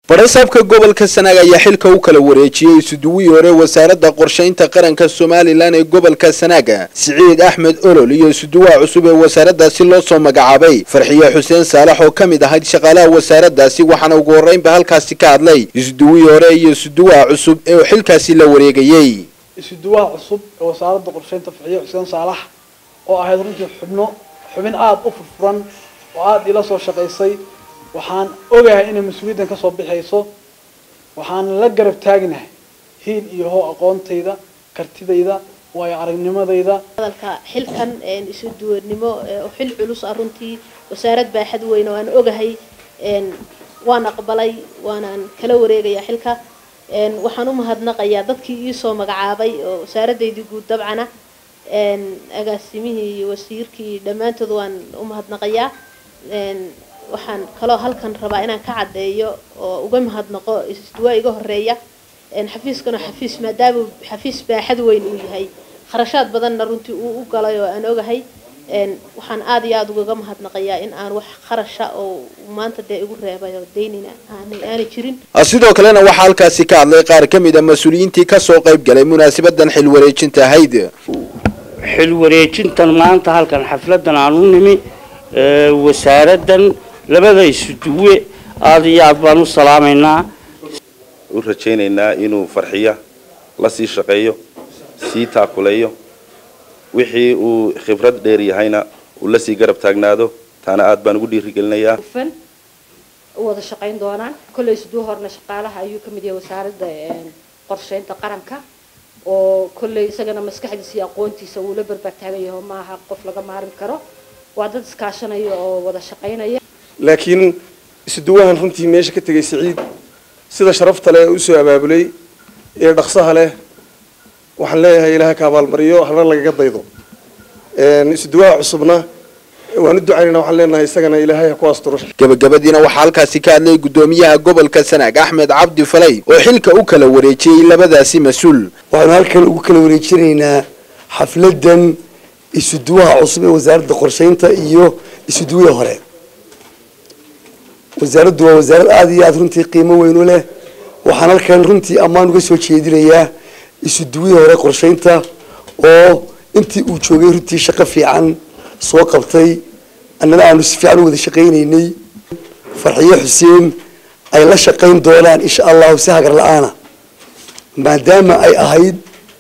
barasaabka gobolka sanaag ayaa xilka u kala wareejiyey isuduwihii hore wasaaradda qorshaynta qaranka somalilan ee gobolka sanaaga siciid axmed olol iyo isuduwaha cusub ee wasaaraddaasi loo soo magacaabay farxiye xuseen saalax oo ka mid ahayd shaqaalaha wasaaraddaasi waxaana ugu horreynba halkaasi ka hadlay isuduwihii hore iyo isuduwaha cusub ee xilkaasi la wareegayey isuduwaha cusub ee wasaaradda qorshaynta farxiye xuseen saalax oo ahayd runtii xubno xubin aada u furfuran oo aada ila soo shaqaysay waxaan ogahay inay mas-uuliyaddan ka soo bixayso waxaan la garab taagnahay hiil iyo hoo aqoontayda kartidayda waayo aragnimadayda hadalka xilkan isu duwanimo oo xil culus ah runtii wasaarad baaxad weyn oo aan ogahay waan aqbalay waanaan kala wareegayaa xilka waxaan u mahadnaqayaa dadkii iisoo magacaabay oo wasaaradaydii guud dabcana agaasimihii iyo wasiirkii dhammaantood waan u mahadnaqayaa waxaan kaloo halkan rabaa inaan ka caddeeyo oo uga mahadnaqo isduwaa iga horeeya xafiiskana xafiis maadaama xafiis baaxad weyn uu yahay kharashaad badanna runtii uu u galay oo aan ogahay waxaan aada iyo aada ugaga mahadnaqayaa in aan wax kharasha oo maanta dee igu reebay oo daynina aanay jirin sidoo kalena waxaa halkaasi ka hadlay qaar ka mid a mas-uuliyiintii kasoo qayb galay munaasabadan xil wareejinta ahayd xil wareejintan maanta halkan xafladan aan u nimi wasaaraddan labada isuduwe aada iyo aad baan u salaamaynaa u rajaynaynaa inuu farxiya la sii shaqeeyo sii taakuleeyo wixii uu khibrad dheer yahayna uu la sii garab taagnaado taana aad baan ugu dhiirigelinayaa hufan u wada shaqayn doonaan kolley siduu horna shaqaalaha ayuu ka mid yahay wasaaradda qorsheynta qaranka oo kolley isagana maskaxdiisa iyo aqoontiisa wuu la barbaartaagan yaho maaha qof laga maarmi karo waa dad iskaashanaya oo wada shaqaynaya laakiin isuduwahan runtii meesha ka tegay siciid sida sharafta leh ee usoo abaabulay ee dhaqsaha leh waxaan leeyahay ilaha ka abaalmariyo hana lagaga daydo isuduwaha cusubna waan u ducaynayna waxaan leenahay isagana ilaahay ha ku asturo gabagabadiina waxaa halkaasi ka hadlay guddoomiyaha gobolka sanaag axmed cabdi falay oo xilka u kala wareejiyey labadaasi mas-uul waxaanu halkan ugu kala wareejinaynaa xafladan isuduwaha cusub ee wasaaradda qorshaynta iyo isuduwihii hore wasaaraddu waa wasaarad aada iyo aada runtii qiimo weyn u leh waxaan halkan runtii ammaan uga soo jeedinayaa isuduwihii hore qorshaynta oo intii uu joogay runtii shaqo fiican soo qabtay annana aanu si fiican u wada shaqaynaynay farxiye xuseen ay la shaqayn doonaan insha allahu si hagar la-aana maadaama ay ahayd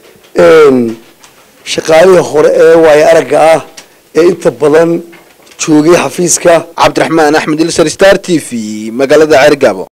shaqaalihii hore ee waayo aragga ah ee inta badan joogay xafiiska cabdiraxmaan axmed ilsar star t v magaalada ceergabo